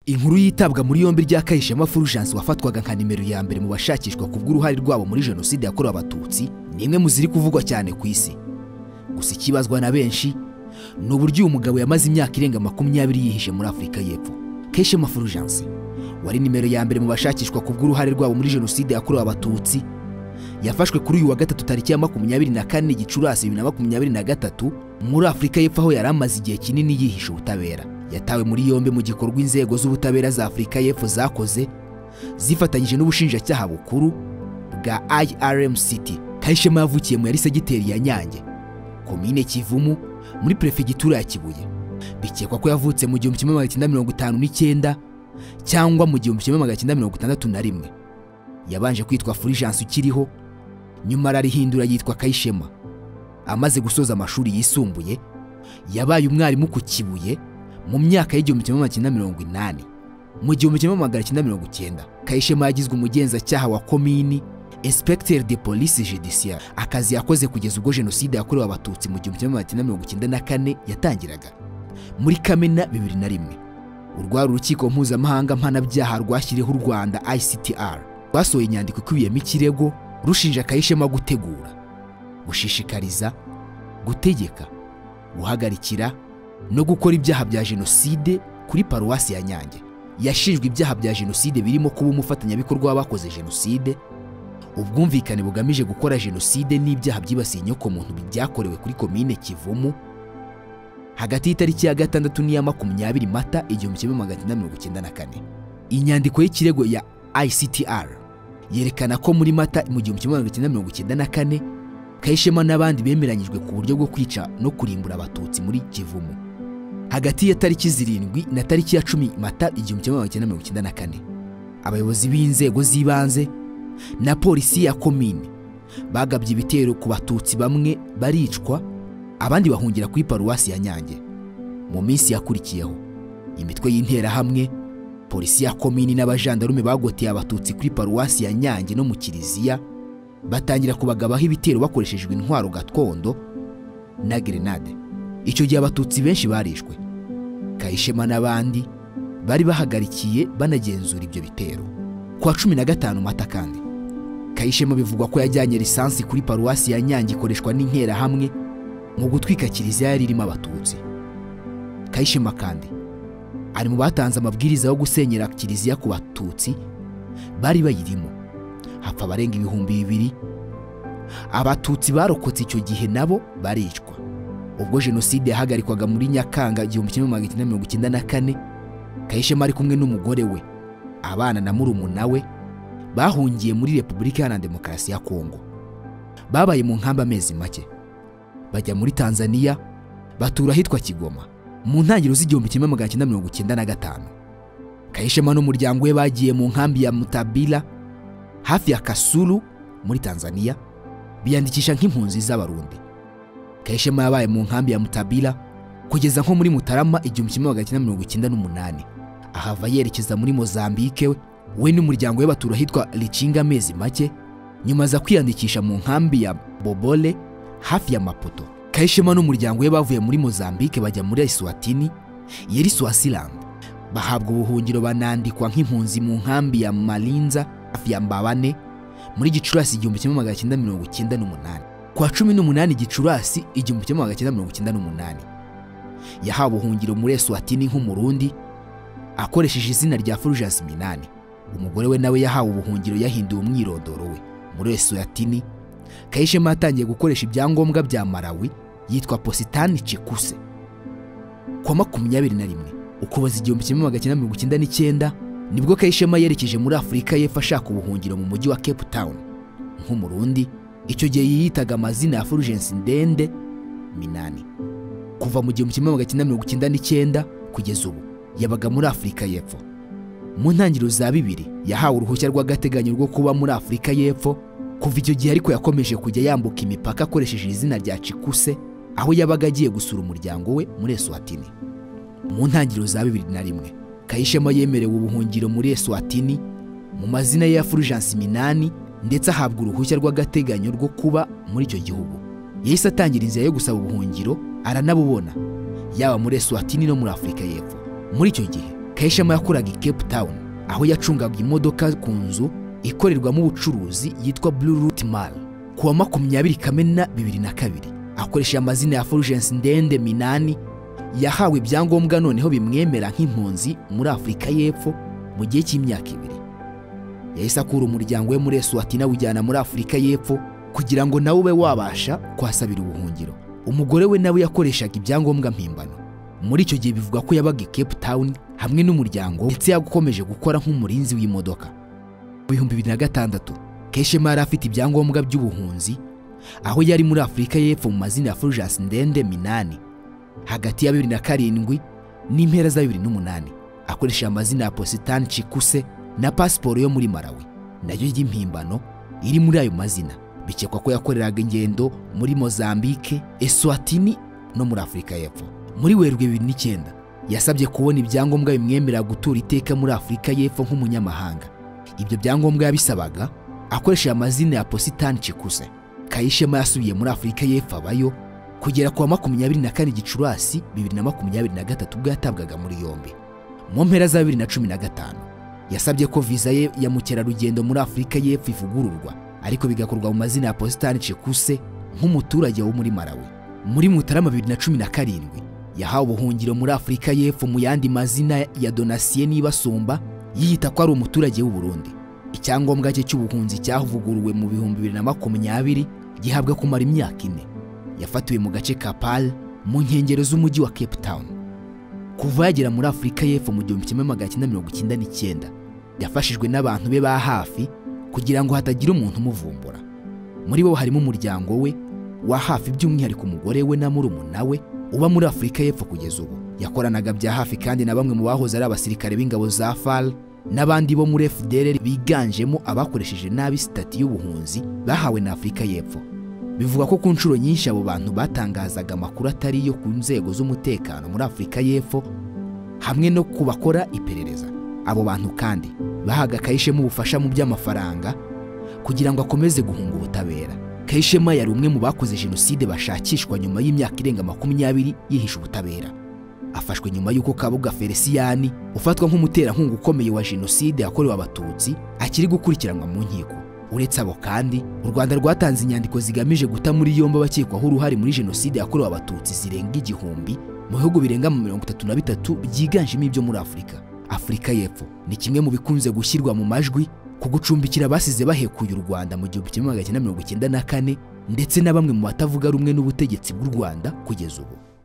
inkuru yitabwa muri yombi rya Kayishema Fulgence wafatwaga nka nimero ya mbere mu bashakishwa ku bw'uruhare rwabo muri jenoside yakorewe abatutsi ni imwe mu ziri kuvugwa cyane ku isi gusa ikibazwa na benshi ni uburyo uyu mugabo yamaze imyaka irenga makumyabiri yihishe muri afurika y'epfo Kayishema Fulgence wari nimero ya mbere mu bashakishwa ku bw'uruhare rwabo muri jenoside yakorewe abatutsi yafashwe kuri uyu wa gatatu tariki ya makumyabiri na kane gicurasi bibiri na makumyabiri na gatatu muri afurika y'epfo aho yari amaze igihe kinini yihisha ubutabera yatawe muri yombi mu gikorwa inzego z'ubutabera za afurika y'epfo zakoze zifatanyije n'ubushinjacyaha bukuru bwa irmct kayishema yavukiye mu yari segiteri ya nyange komine kivumu muri perefegitura ya kibuye bikekwa ko yavutse mu gihumbi kimwe magana cyenda mirongo itanu n'icyenda cyangwa mu gihumbi kimwe magana cyenda mirongo itandatu na rimwe yabanje kwitwa fulgence ukiriho nyuma ararihindura yitwa kayishema amaze gusoza amashuri yisumbuye yabaye umwarimu ku kibuye mu myaka y'igihumbi kimwe magana cyenda mirongo inani mu gihumbi kimwe magana cyenda mirongo icyenda kayishema yagizwe umugenzacyaha wa komini inspecteur de police judiciaire akazi yakoze kugeza ubwo jenoside yakorewe abatutsi mu gihumbi kimwe magana cyenda mirongo icyenda na kane yatangiraga muri kamena bibiri na rimwe urwari urukiko mpuzamahanga mpanabyaha rwashyiriyeho u rwanda ictr rwasohoye inyandiko ikubiyemo ikirego rushinja kayishema gutegura gushishikariza gutegeka guhagarikira no gukora ibyaha bya jenoside kuri paruwasi ya nyange yashinjwe ibyaha bya jenoside birimo kuba umufatanyabikorwa w'abakoze jenoside ubwumvikane bugamije gukora jenoside n'ibyaha byibasiye inyokomuntu byakorewe kuri komine kivumu hagati y'itariki ya gatandatu n'iya makumyabiri mata igihumbi kimwe magana cyenda mirongo icyenda na kane inyandiko y'ikirego ya ictr yerekana ko muri mata mu gihumbi kimwe magana cyenda mirongo icyenda na kane kayishema n'abandi bemeranyijwe ku buryo bwo kwica no kurimbura abatutsi muri kivumu hagati ya tariki zirindwi na tariki ya cumi mata igihumbi kimwe magana cyenda mirongo icyenda na kane abayobozi b'inzego z'ibanze na polisi ya komini bagabye ibitero ku batutsi bamwe baricwa abandi bahungira kuri paruwasi ya nyange mu minsi yakurikiyeho imitwe y'interahamwe polisi ya komini n'abajandarume bagoteye abatutsi kuri paruwasi ya nyange no mu kiliziya batangira kubagabaho ibitero bakoreshejwe intwaro gakondo na gerenade icyo gihe abatutsi benshi barishwe kayishema n'abandi bari bahagarikiye banagenzura ibyo bitero ku wa cumi na gatanu mata kandi kayishema bivugwa ko yajyanye lisansi kuri paruwasi ya nyange ikoreshwa n'interahamwe mu gutwika kiliziya yari irimo abatutsi kayishema kandi ari mu batanze amabwiriza yo gusenyera kiliziya ku batutsi bari bayirimo hapfa abarenga ibihumbi bibiri abatutsi barokotse icyo gihe nabo baricwa ubwo jenoside yahagarikwaga muri nyakanga igihumbi kimwe magana cyenda mirongo icyenda na kane kayishema ari kumwe n'umugore we abana na murumuna we bahungiye muri repubulika iharanira demokarasi ya kongo babaye mu nkambi amezi make bajya muri tanzania batura ahitwa kigoma mu ntangiriro z'igihumbi kimwe magana cyenda mirongo icyenda na gatanu kayishema n'umuryango we bagiye mu nkambi ya mutabira hafi ya Kasulu muri Tanzania biyandikisha nk'impunzi z'abarundi Kayishema yabaye mu nkambi ya Mutabira kugeza nko muri Mutarama igihumbi kimwe magana cyenda mirongo icyenda n'umunani ahava yerekeza muri Mozambique we n'umuryango we batura ahitwa Lichinga amezi make nyuma aza kwiyandikisha mu nkambi ya Bobole hafi ya Maputo Kayishema n'umuryango we bavuye muri Mozambique bajya muri Eswatini yeri Swaziland bahabwa ubuhungiro banandikwa nk'impunzi mu nkambi ya Malinza hafi ya Mbabane muri Gicurasi igihumbi kimwe magana cyenda mirongo icyenda n'umunani kwa cumi n'umunani Gicurasi igihumbi kimwe magana cyenda mirongo icyenda n'umunani yahawe ubuhungiro muri Eswatini nk'umurundi akoresheje izina rya Fulgence Minani umugore we nawe yahawe ubuhungiro yahinduye umwirondoro we muri Eswatini Kayishema yatangiye gukoresha ibyangombwa bya Malawi yitwa Positani Chikuse kwa makumyabiri na rimwe ukuboza igihumbi kimwe magana cyenda mirongo icyenda n'icyenda nibwo kayishema yerekeje muri afurika y'epfo ashaka ubuhungiro mu mujyi wa cape town nk'umurundi icyo gihe yiyitaga amazina ya fulgence ndende minani kuva mu gihumbi kimwe magana cyenda mirongo icyenda n'icyenda kugeza ubu yabaga muri afurika y'epfo mu ntangiriro za bibiri yahawe uruhushya rw'agateganyo rwo kuba muri afurika y'epfo kuva icyo gihe ariko yakomeje kujya yambuka imipaka akoresheje izina rya cikuse aho yabaga agiye gusura umuryango we muri eswatini mu ntangiriro za bibiri na rimwe kayishema yemerewe ubuhungiro muri eswatini mu mazina ye ya fulgence minani ndetse ahabwa uruhushya rw'agateganyo rwo kuba muri icyo gihugu yahise atangira inzira yo gusaba ubuhungiro aranabubona yaba muri eswatini no muri afurika y'epfo muri icyo gihe kayishema yakoraga i cape town aho yacungaga imodoka ku nzu ikorerwamo ubucuruzi yitwa blue route mall ku wa makumyabiri kamena bibiri na kabiri akoresheje amazina ya fulgence ndende minani yahawe ibyangombwa noneho bimwemera nk'impunzi muri afurika y'epfo mu gihe cy'imyaka ibiri yahise akura umuryango we muri eswatini awujyana muri afurika y'epfo kugira ngo nawe ube wabasha kuhasabira ubuhungiro umugore we nawe yakoreshaga ibyangombwa mpimbano muri icyo gihe bivuga ko yabaga i cape town hamwe n'umuryango we, ndetse yakomeje gukora nk'umurinzi w'imodoka mu bihumbi bibiri na gatandatu keshema yari afite ibyangombwa by'ubuhunzi aho yari muri afurika y'epfo mu mazina ya fulgence ndende minani hagati ya bibiri na karindwi n'impera za bibiri n'umunani akoresheje amazina ya positani cikuse na pasiporo yo muri marawi nayo y'impimbano iri muri ayo mazina bikekwa ko yakoreraga ingendo muri mozambike eswatini no muri afurika y'epfo muri werurwe bibiri n'icyenda yasabye kubona ibyangombwa bimwemerera gutura iteka muri afurika y'epfo nk'umunyamahanga ibyo byangombwa yabisabaga akoresheje amazina ya positani cikuse kayishema yasubiye muri afurika y'epfo abayo kugera ku wa makumyabiri na kane gicurasi bibiri na makumyabiri na gatatu ubwo yatabwaga muri yombi mu mpera za bibiri na cumi na gatanu yasabye ko viza ye ya mukerarugendo muri afurika y'epfo ivugururwa ariko bigakorwa mu mazina ya positani cikuse nk'umuturage wo muri marawi muri mutarama bibiri na cumi na karindwi yahawe ubuhungiro muri afurika y'epfo mu yandi mazina ya donasiye n'ibasumba yiyita ko ari umuturage w'u Burundi icyangombwa cye cy'ubuhunzi cyavuguruwe mu bihumbi bibiri na makumyabiri gihabwa kumara imyaka ine yafatiwe mu gace ka Pal mu nkengero z'umujyi wa Cape Town kuva yagera muri Afurika y'Epfo mu gihumbi kimwe magana cyenda mirongo icyenda n'icyenda yafashijwe n'abantu be ba hafi kugira ngo hatagira umuntu umuvumbura muri bo harimo umuryango we wa hafi by'umwihariko umugore we na murumuna we uba muri Afurika y'Epfo kugeza ubu yakoranaga bya hafi kandi na bamwe mu bahoze ari abasirikare b'ingabo za FAL n'abandi bo muri FDLR biganjemo abakoresheje nabi sitati y'ubuhunzi bahawe na Afurika y'Epfo bivugwa ko ku nshuro nyinshi abo bantu batangazaga amakuru atari yo ku nzego z'umutekano muri Afurika y'Epfo hamwe no ku bakora iperereza abo bantu kandi bahaga Kayishema ubufasha mu by'amafaranga kugira ngo akomeze guhunga ubutabera Kayishema yari umwe mu bakoze jenoside bashakishwa nyuma y'imyaka irenga makumyabiri yihisha ubutabera afashwe nyuma y'uko Kabuga Felisiyani ufatwa nk'umuterankunga ukomeye wa jenoside yakorewe abatutsi akiri gukurikiranwa mu nkiko uretse abo kandi u Rwanda rwatanze inyandiko zigamije guta muri yombi abakekwaho uruhare muri jenoside yakorewe abatutsi zirenga igihumbi mu bihugu birenga mu mirongo itatu na bitatu byiganjemo ibyo muri Afurika Afurika y'Epfo ni kimwe mu bikunze gushyirwa mu majwi ku gucumbikira abasize bahekuye u Rwanda mu gihumbi kimwe magana cyenda mirongo icyenda na kane ndetse na bamwe mu batavuga rumwe n'ubutegetsi bw'u Rwanda kugeza ubu